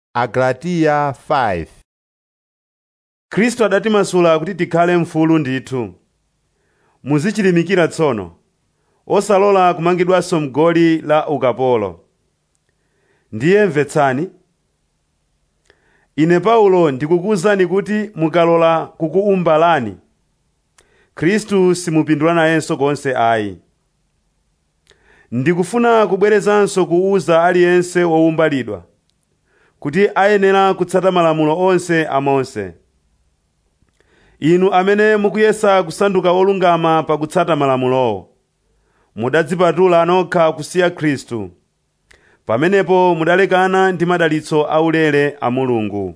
Agalatiya 5 khristu adatimasula kuti tikhale mfulu ndithu muzichilimikira tsono osalola kumangidwanso mgoli la ukapolo ndiye mvetsani ine paulo ndikukuwuzani kuti mukalola kukuumbalani khristu simupindula nayenso konse ayi ndikufuna kubwerezanso kuwuza aliyense wowumbalidwa kuti ayenera kutsata malamulo onse a mose inu amene mukuyesa kusanduka olungama pakutsata malamulowo mudadzipatula nokha kusiya khristu pamenepo mudalekana ndi madalitso aulere a mulungu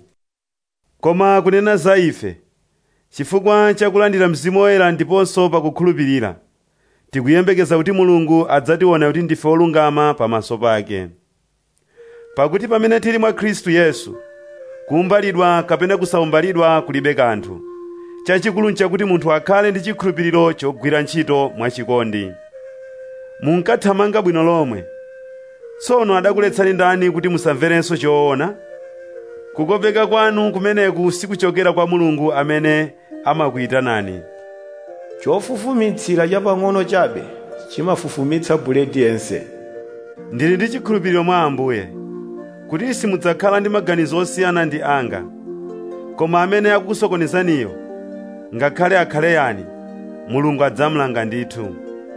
koma kunena za ife chifukwa chakulandira mzimu woyera ndiponso pakukhulupirira tikuyembekeza kuti mulungu adzationa kuti ndife olungama pamaso pake pakuti pamene tili mwa khristu yesu kuumbalidwa kapena kusaumbalidwa kulibe kanthu chachikulu nchakuti munthu akhale ndi chikhulupiriro chogwira ntchito mwachikondi munkathamanga bwino lomwe tsono adakuletsani ndani kuti musamverenso choona kukopeka kwanu kumeneku sikuchokera kwa mulungu amene amakuyitanani chofufumitsira chapang'ono chabe chimafufumitsa buledi yense ndili ndi chikhulupiriro mwa ambuye kuti simudzakhala ndi maganizo osiyana ndi anga koma amene akukusokonezaniyo ngakhale akhale yani mulungu adzamulanga ndithu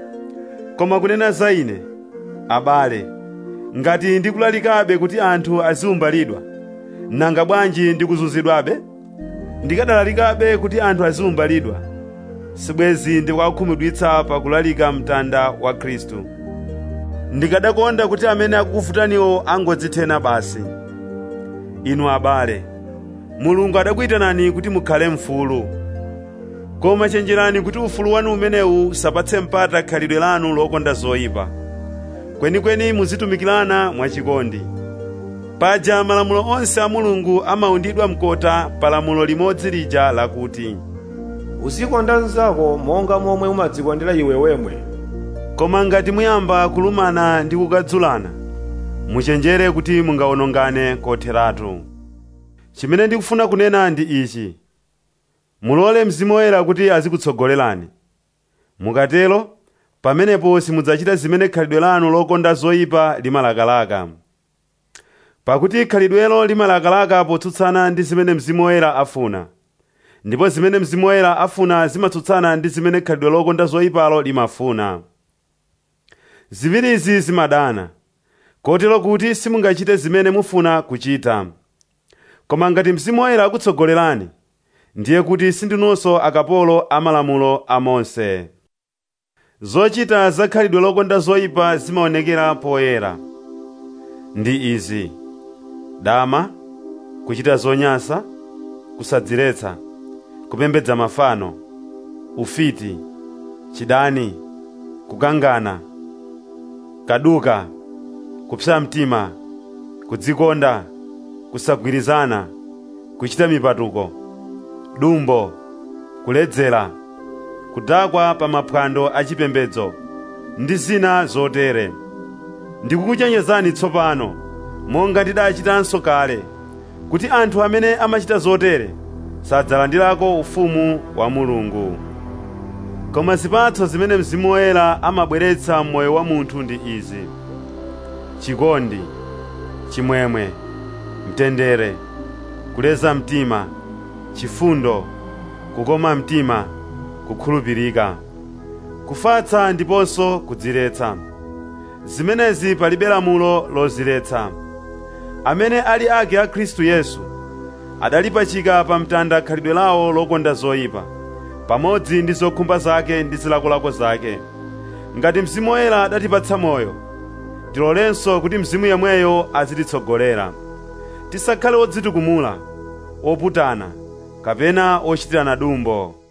koma kunena za ine abale ngati ndikulalikabe kuti anthu aziumbalidwa nanga bwanji ndikuzunzidwabe ndikadalalikabe kuti anthu aziumbalidwa sibwezi ndikukakhumudwitsa pakulalika mtanda wa khristu ndikadakonda kuti amene akukufutaniwo angodzithena basi inu abale mulungu adakuyitanani kuti mukhale mfulu koma chenjerani kuti ufulu wanu umenewu usapatse mpata khalidwe lanu lokonda zoyipa kwenikweni muzitumikirana mwachikondi paja malamulo onse a mulungu amawundidwa mkota pa lamulo limodzi lija lakuti uzikonda mnzako monga momwe umadzikondera iwe wemwe koma ngati muyamba kulumana ndi kukadzulana muchenjere kuti mungawonongane kotheratu chimene ndikufuna kunena ndi ichi mulole mzimu woyera kuti azikutsogolerani mukatero pamenepo simudzachita zimene khalidwe lanu lokonda zoyipa limalakalaka pakuti khalidwelo limalakalaka potsutsana ndi zimene mzimu woyera afuna ndipo zimene mzimu woyera afuna zimatsutsana ndi zimene khalidwe lokonda zoyipalo limafuna ziwirizi zimadana kotero kuti simungachite zimene mufuna kuchita koma ngati mzimu woyera akutsogolerani ndiye kuti sindinunso akapolo a malamulo a mose zochita za khalidwe lokonda zoyipa zimaonekera poyera ndi izi dama kuchita zonyansa kusadziretsa kupembedza mafano ufiti chidani kukangana kaduka kupsa mtima kudzikonda kusagwirizana kuchita mipatuko dumbo kuledzera kudakwa pa maphwando achipembedzo ndi zina zotere ndikukuchenjezani tsopano monga ndidachitanso kale kuti anthu amene amachita zotere sadzalandirako ufumu wa mulungu koma zipatso zimene mzimu woyera amabweretsa m'moyo wa munthu ndi izi chikondi chimwemwe mtendere kuleza mtima chifundo kukoma mtima kukhulupirika kufatsa ndiponso kudziretsa zimenezi palibe lamulo loziletsa amene ali ake a khristu yesu adalipachika pa mtanda khalidwe lawo lokonda zoyipa pamodzi ndi zokhumba zake ndi zilakolako zake ngati mzimu woyera adatipatsa moyo tilolenso kuti mzimu yemweyo azititsogolera tisakhale odzitukumula oputana kapena ochitirana dumbo